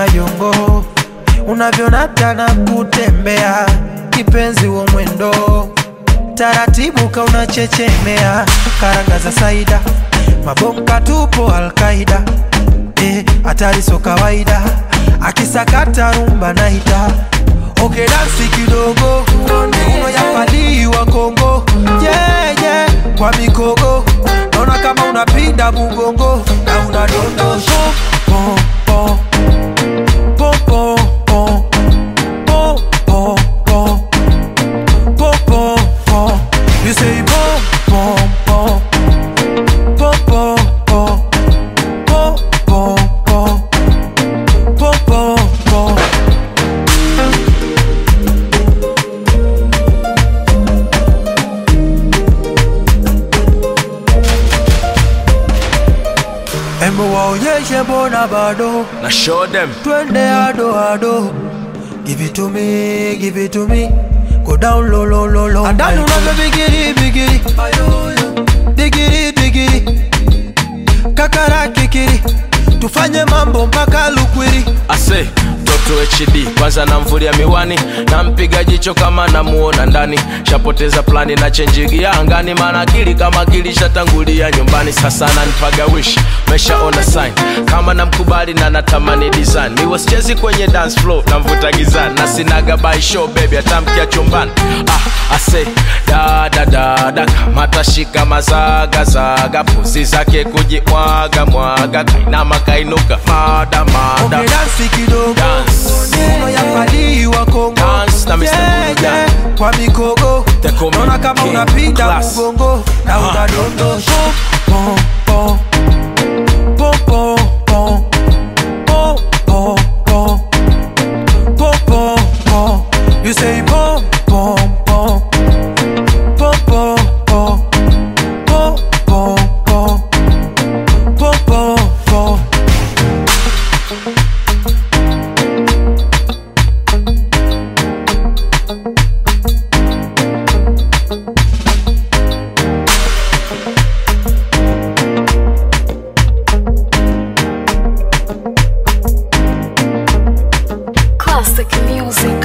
majongo unavyonata na kutembea kipenzi wa mwendo taratibu ka unachechemea karanga za saida mabomka tupo alkaida eh, hatari so kawaida akisakata rumba naita oke dansi kidogo uno yapaliwa kongo yeah, yeah, kwa mikogo naona kama unapinda mugongo na unadondosha po, po, po, po, po, po, po, po, po, po, po. You say pom pom pom pom pom pom pom pom pom pom pom pom. Embo waonyeshe mbona bado na show them twende ado ado give it to me give it to me go down low low low low andani unavyo bigiri bigiri digiri digiri kakara kikiri tufanye mambo mpaka lukwiri ase mtoto hd kwanza namvulia miwani nampiga jicho kama namuona ndani shapoteza plani na chenjigia angani maana akili kama akili shatangulia nyumbani sasa nanipaga wish meshaona sign kama namkubali na natamani design ni wasichezi kwenye dance floor namvuta gizani na sinaga by show baby atamkia chumbani ah, ase dadadada kamatashika mazagazaga puzi zake kujimwaga mwaga kainama kainuka mada mada Okay, dansi kidogo Dance. uno yapaliwa kongo Dance na Mr. Burudani. kwa mikogo They call me naona kama King unapinda Class. mugongo na Ah. unadondosha Pom, pom, pom, pom, pom, pom, pom, pom, pom, pom, pom. You say pom pom pom pom pom pom pom pom pom pom pom pom Classic music.